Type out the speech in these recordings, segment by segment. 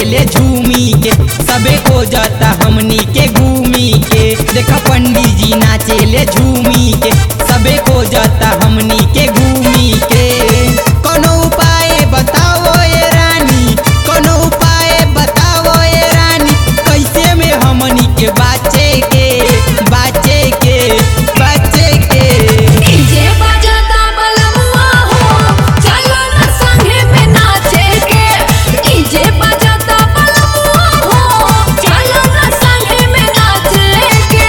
ले झूमी के सबे को जाता हमनी के घूमी के देखा पंडित जी नाचे ले झूमी के सबे को जाता हमनी के घूमी के कोनो उपाय बताओ ए रानी कोनो उपाय बताओ ए रानी कैसे में हमनी के बाचे के बाचे के बाचे के डीजे बजाता बलमुआ हो चलो ना संगे में नाचे के डीजे बजाता बलमुआ हो चलो ना संगे में नाचे के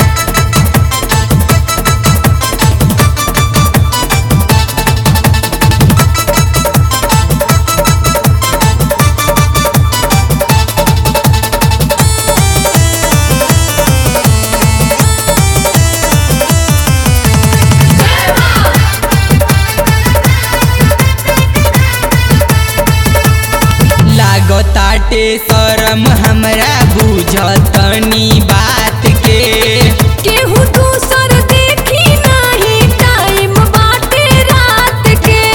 लागताटे शरम हमरा बुझतनी बात के केहू दूसर देखी नाही टाइम बाटे रात के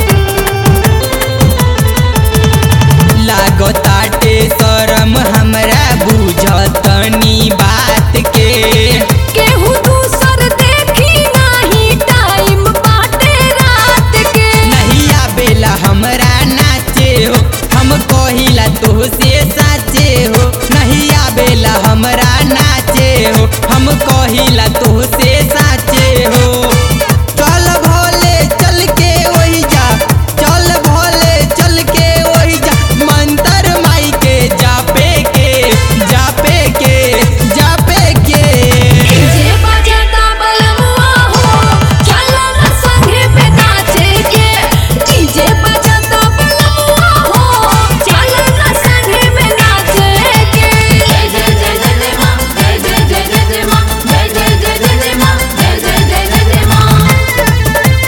लागताटे शरम हमरा बुझतनी बात के केहू दूसर देखी नाही टाइम बाटे रात के नहीं आवेला हमरा नाचे हो हम कहिला तो से साचे हो नहीं आवेला हमरा नाचे हो हम कहिला तो से साचे हो चल भोले चल के वही जा चल भोले चल के वही जा मंतर माई के जापे के जापे के जापे के डीजे बजाता बलमुआ हो चलो ना संगे में नाचे के डीजे बजाता बलमुआ हो चलो ना संगे में नाचे के जय जय जय जय जय मां जय जय जय जय जय मां जय जय जय जय जय मां जय जय जय जय जय मां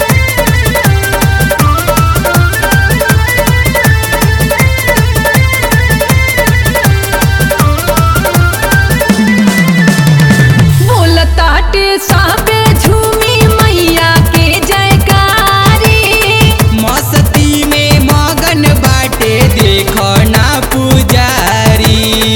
बोलताटे साबे झूमी मैया के जयकारी मस्ती में मगन बाटे देखो ना पुजारी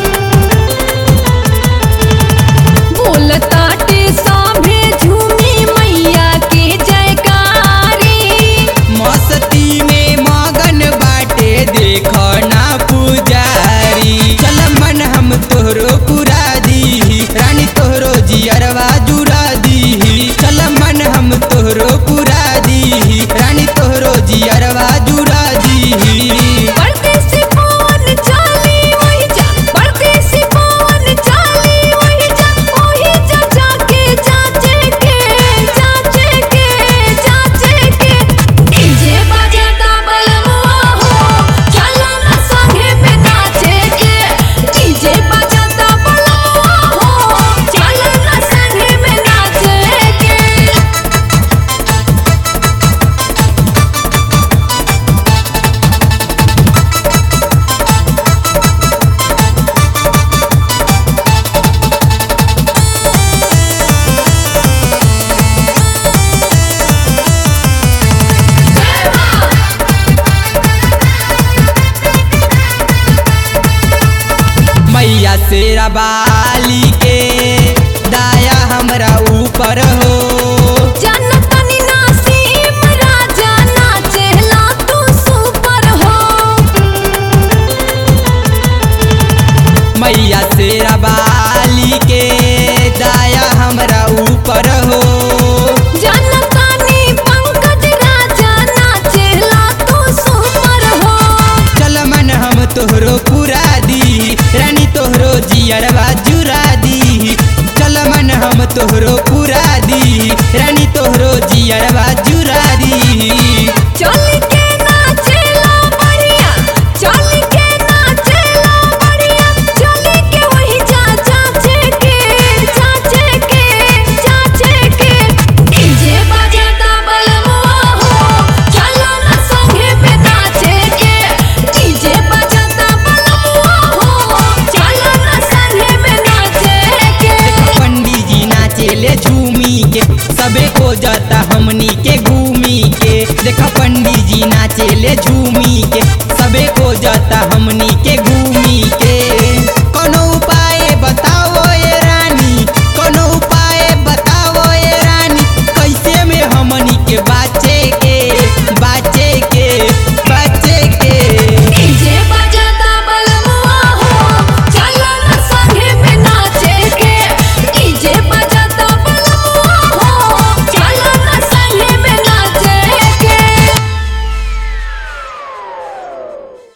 बोलताटे साभे झूमी मैया के जयकारी मस्ती में मगन बाटे देखो ना पुजारी चल मन हम तोहरो पुरा दी रानी तोहरो जियरवा जुड़ा दी चल मन हम तोहरो पुरा दी रानी तोहरो जियरवा जुड़ा दी परदेसी पवन चाली वही जा परदेसी पवन चाली वही जा वही जा जाके जाचे के जाचे के जाचे के डीजे बजाता बलमुआ हो चलो ना संगे में नाचे के डीजे बजाता बलमुआ हो चलो ना संगे में नाचे के मैया शेरा बाली के दाया हमरा ऊपर हो जनतनी नासीम राजा नाचेला तू सुपर हो मैया शेरा बाली के दाया हमरा ऊपर हो जनतनी पंकज राजा नाचेला तू सुपर हो चल मन हम तोहरो पुरा दी रानी तोहरो जियरवा जुरा दी चल मन हम तोहरो पुरा दी रानी तोहरो जियरवा